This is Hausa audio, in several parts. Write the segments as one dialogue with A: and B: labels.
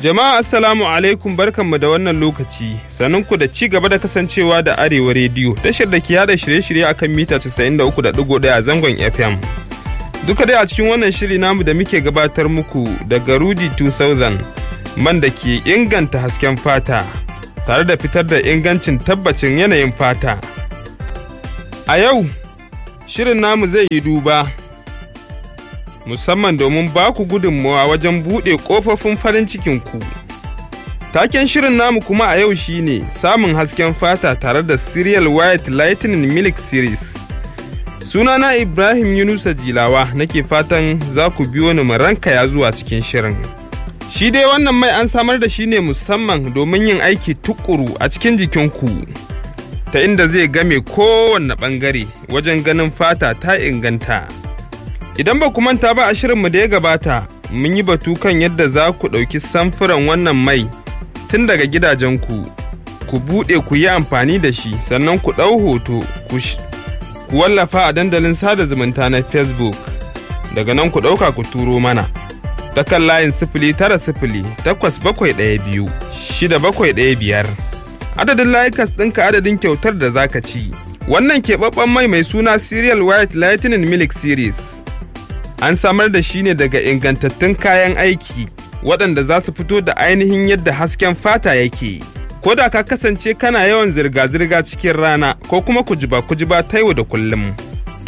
A: Jama'a Assalamu alaikum barkanmu da wannan lokaci, ku da ci gaba da kasancewa da Arewa Rediyo, tashar da ke yada shirye-shirye akan mita 93.1 a zangon FM. Duka dai a cikin wannan shiri namu da muke gabatar muku daga Rudi 2000 man da ke inganta hasken fata, tare da fitar da ingancin tabbacin yanayin fata. A yau, shirin namu zai yi duba. musamman domin ba ku gudunmawa wajen buɗe ƙofofin farin cikinku. Taken shirin namu kuma a yau shine samun hasken fata tare da Serial White Lightning Milk Series. Sunana Ibrahim Yunusa Jilawa nake fatan za ku biyo ni mu rankaya zuwa cikin shirin. Shi dai wannan mai an samar da shi ne musamman domin yin aiki tukuru a cikin jikinku. Ta inda zai game kowanne ɓangare wajen ganin fata ta inganta. Idan ba ku manta ba a shirinmu da ya gabata, mun yi batu kan yadda za ku ɗauki samfuran wannan mai tun daga gidajenku, ku buɗe ku yi amfani da shi, sannan ku ɗau hoto, ku wallafa a dandalin sada zumunta na Facebook. Daga nan ku ɗauka ku turo mana. Ta kan layin sifili tara sifili takwas bakwai ɗaya biyu shida bakwai ɗaya biyar. Adadin layukas ɗinka adadin kyautar da zaka ci. Wannan keɓaɓɓen mai mai suna Serial White Lightning Milk Series. an samar da shi ne daga ingantattun kayan aiki waɗanda za su fito da ainihin yadda hasken fata yake. Ko da ka kasance kana yawan zirga-zirga cikin rana ko kuma kujiba kujiba ta yau da kullum.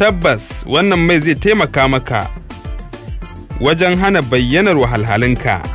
A: Tabbas wannan mai zai taimaka maka wajen hana bayyanar wahalhalinka.